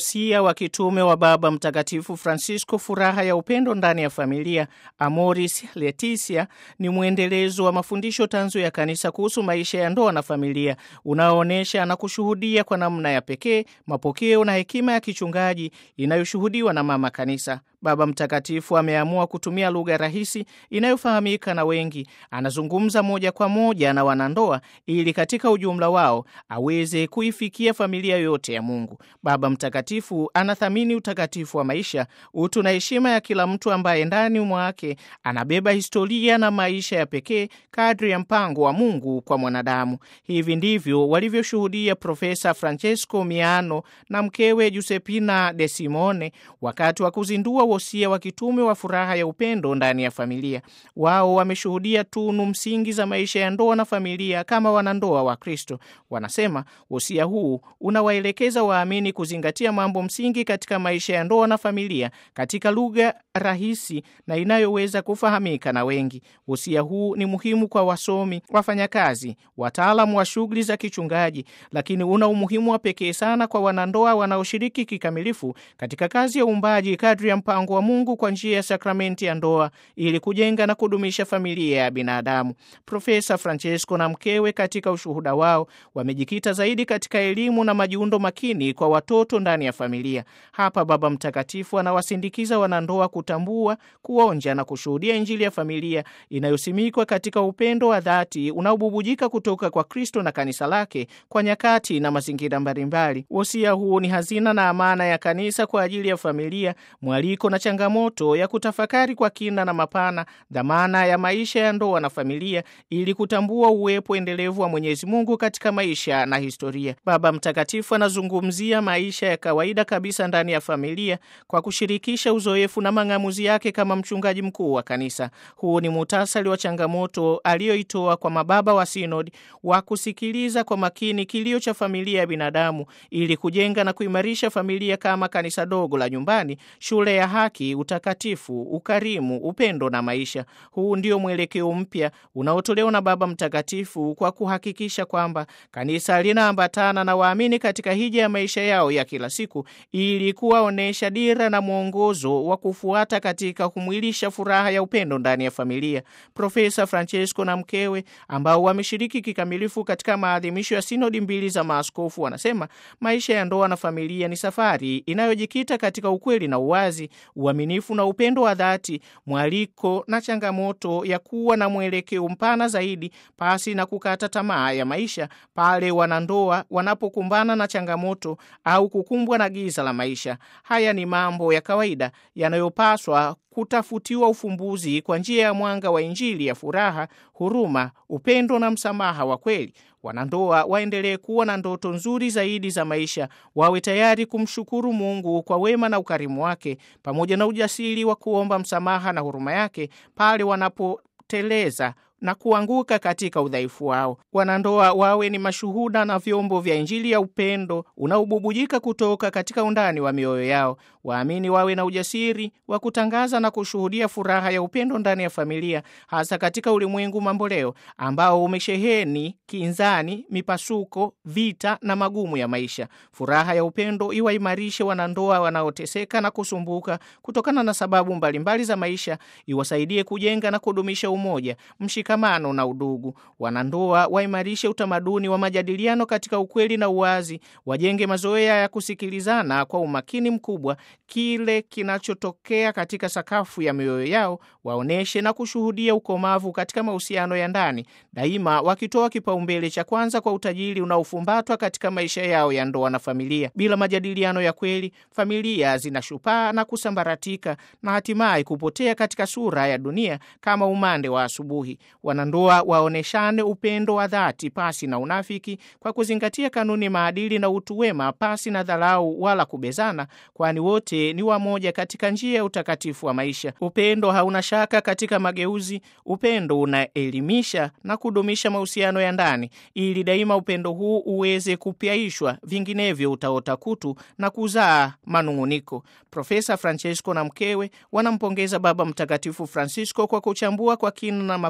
Wosia wa kitume wa Baba Mtakatifu Francisco, furaha ya upendo ndani ya familia, Amoris Laetitia, ni mwendelezo wa mafundisho tanzu ya Kanisa kuhusu maisha ya ndoa na familia, unaoonyesha na kushuhudia kwa namna ya pekee mapokeo na hekima ya kichungaji inayoshuhudiwa na Mama Kanisa. Baba Mtakatifu ameamua kutumia lugha rahisi inayofahamika na wengi. Anazungumza moja kwa moja na wanandoa ili katika ujumla wao aweze kuifikia familia yote ya Mungu. Baba Mtakatifu anathamini utakatifu wa maisha, utu na heshima ya kila mtu ambaye ndani mwake anabeba historia na maisha ya pekee kadri ya mpango wa Mungu kwa mwanadamu. Hivi ndivyo walivyoshuhudia Profesa Francesco Miano na mkewe Giuseppina De Simone wakati wa kuzindua wosia wa kitume wa furaha ya upendo ndani ya familia. Wao wameshuhudia tunu msingi za maisha ya ndoa na familia kama wanandoa wa Kristo. Wanasema wosia huu unawaelekeza waamini kuzingatia mambo msingi katika maisha ya ndoa na familia katika lugha rahisi na inayoweza kufahamika na wengi. Wosia huu ni muhimu kwa wasomi, wafanyakazi, wataalamu wa shughuli za kichungaji, lakini una umuhimu wa pekee sana kwa wanandoa wanaoshiriki kikamilifu katika kazi ya uumbaji kadri ya mpango wa Mungu kwa njia ya sakramenti ya ndoa ili kujenga na kudumisha familia ya binadamu. Profesa Francesco na mkewe katika ushuhuda wao wamejikita zaidi katika elimu na majiundo makini kwa watoto ndani ya familia. Hapa Baba Mtakatifu anawasindikiza wanandoa kutambua, kuonja na kushuhudia Injili ya familia inayosimikwa katika upendo wa dhati unaobubujika kutoka kwa Kristo na kanisa lake kwa nyakati na mazingira mbalimbali. Wosia huu ni hazina na amana ya kanisa kwa ajili ya familia, mwaliko na changamoto ya kutafakari kwa kina na mapana dhamana ya maisha ya ndoa na familia ili kutambua uwepo endelevu wa Mwenyezi Mungu katika maisha na historia. Baba Mtakatifu anazungumzia maisha ya kawaida kabisa ndani ya familia kwa kushirikisha uzoefu na mang'amuzi yake kama mchungaji mkuu wa kanisa. Huu ni muhtasari wa changamoto aliyoitoa kwa mababa wa sinodi wa kusikiliza kwa makini kilio cha familia ya binadamu ili kujenga na kuimarisha familia kama kanisa dogo la nyumbani, shule ya haki, utakatifu, ukarimu, upendo na maisha. Huu ndio mwelekeo mpya unaotolewa na Baba Mtakatifu kwa kuhakikisha kwamba kanisa linaambatana na waamini katika hija ya maisha yao ya kila siku ili kuwaonyesha dira na mwongozo wa kufuata katika kumwilisha furaha ya upendo ndani ya familia. Profesa Francesco na mkewe ambao wameshiriki kikamilifu katika maadhimisho ya sinodi mbili za maaskofu wanasema maisha ya ndoa na familia ni safari inayojikita katika ukweli na uwazi, uaminifu na upendo wa dhati, mwaliko na changamoto ya kuwa na mwelekeo mpana zaidi pasi na kukata tamaa ya maisha pale wanandoa wanapokumbana na changamoto au kukumbwa na giza la maisha. Haya ni mambo ya kawaida yanayopaswa kutafutiwa ufumbuzi kwa njia ya mwanga wa Injili ya furaha, huruma, upendo na msamaha wa kweli. Wanandoa waendelee kuwa na ndoto nzuri zaidi za maisha, wawe tayari kumshukuru Mungu kwa wema na ukarimu wake, pamoja na ujasiri wa kuomba msamaha na huruma yake pale wanapoteleza na kuanguka katika udhaifu wao. Wanandoa wawe ni mashuhuda na vyombo vya Injili ya upendo unaobubujika kutoka katika undani wa mioyo yao. Waamini wawe na ujasiri wa kutangaza na kushuhudia furaha ya upendo ndani ya familia, hasa katika ulimwengu mamboleo ambao umesheheni kinzani, mipasuko, vita na magumu ya maisha. Furaha ya upendo iwaimarishe wanandoa wanaoteseka na kusumbuka kutokana na sababu mbalimbali za maisha, iwasaidie kujenga na kudumisha umoja, mshikamano na udugu. Wanandoa waimarishe utamaduni wa majadiliano katika ukweli na uwazi, wajenge mazoea ya kusikilizana kwa umakini mkubwa kile kinachotokea katika sakafu ya mioyo yao, waoneshe na kushuhudia ukomavu katika mahusiano ya ndani, daima wakitoa kipaumbele cha kwanza kwa utajiri unaofumbatwa katika maisha yao ya ndoa na familia. Bila majadiliano ya kweli, familia zinashupaa na kusambaratika na hatimaye kupotea katika sura ya dunia kama umande wa asubuhi. Wanandoa waoneshane upendo wa dhati pasi na unafiki, kwa kuzingatia kanuni, maadili na utu wema pasi na dharau wala kubezana, kwani wote ni wamoja katika njia ya utakatifu wa maisha. Upendo hauna shaka katika mageuzi. Upendo unaelimisha na kudumisha mahusiano ya ndani, ili daima upendo huu uweze kupyaishwa, vinginevyo utaota kutu na kuzaa manung'uniko. Profesa Francesco na mkewe wanampongeza Baba Mtakatifu Francisco kwa kuchambua kwa kina na mapana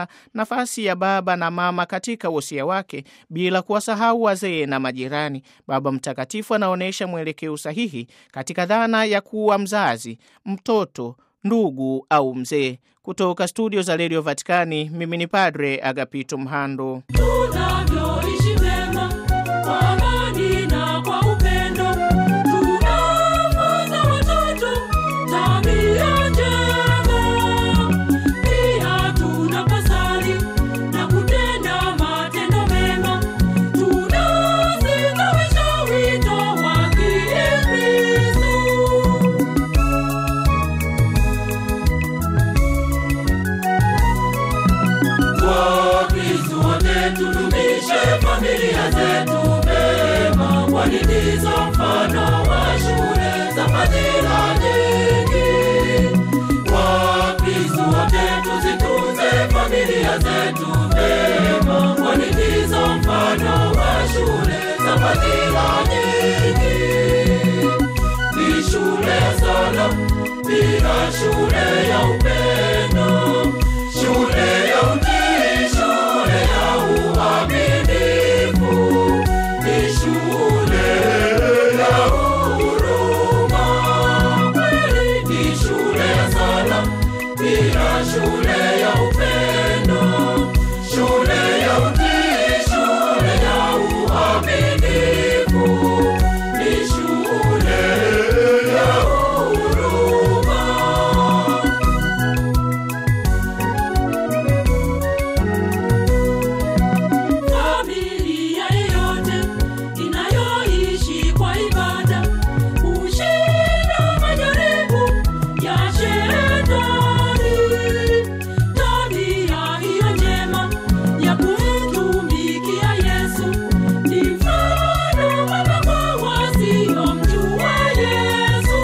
nafasi ya baba na mama katika wosia wake bila kuwasahau wazee na majirani. Baba Mtakatifu anaonyesha mwelekeo sahihi katika dhana ya kuwa mzazi, mtoto, ndugu au mzee. Kutoka studio za redio Vatikani, mimi ni Padre Agapito Mhando. tunavyoishi vyema kwa amani na kwa upendo, tunafunza watoto tabia njema. Pia tunaposali na kutenda matendo mema, tunasitawisha wito wa Kikristo. Wakristo wote tudumishe familia zetu mema, kwani ndizo mfano wa shule za fadhila nyingi. Wakristo wote tuzitunze familia zetu mema, kwani ndizo mfano wa shule za fadhila nyingi. Ni shule ya sala, pia shule ya upendo, shule ya utii, shule ya uaminifu, ni shule ya huruma. Kweli ni shule ya sala, pia shule ya upendo, shule ya utii, shule ya uaminifu, ni shule ya huruma. Familia yeyote inayoishi kwa ibada hushinda majaribu ya shetani. Tabia hiyo njema ya kumtumikia Yesu ni mfano mwema kwa wasiomjua Yesu.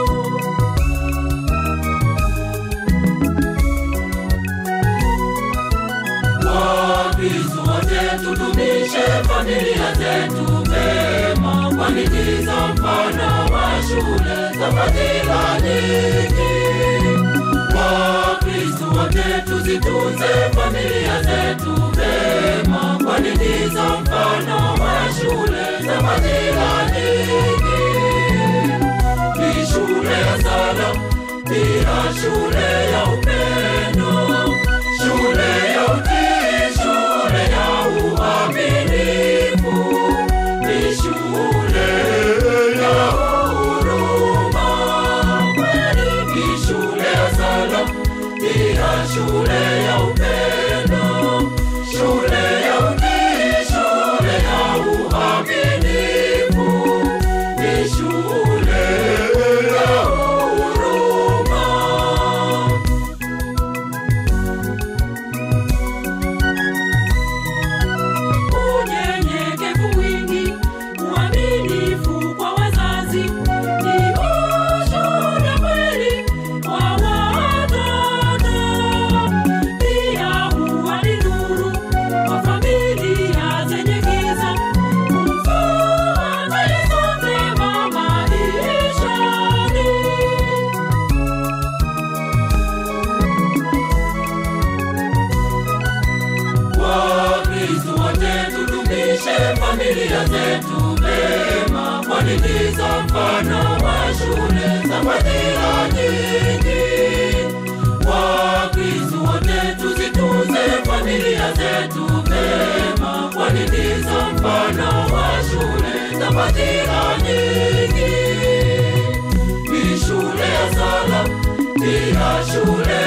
Wakristo wote tudumishe familia zetu mema, kwani ndizo mfano wa shule za fadhila nyingi. Wakristo wote tuzitunze familia zetu mema, kwani ndizo mfano wa shule za fadhila nyingi. Ni shule ya sala, pia shule ya upendo, shule ya utii, shule ya uaminifu, ni shule ya huruma. Kweli ni shule ya sala, pia shule ya upendo, shule ya utii, shule ya uaminifu, ni shule ya huruma. unyenyekevu mwingi, uaminifu kwa wazazi ni ushuhuda kweli kwa watoto. Pia huwa ni nuru kwa familia zenye giza, kumfuata Yesu vyema maishani. Wakristo wote tudumishe familia zetu mema, kwani ndizo mfano wa shule za fadhila nyingi. Wakristo wote tuzitunze familia zetu mema, kwani ndizo mfano wa shule za fadhila nyingi. Ni shule ya sala, pia shule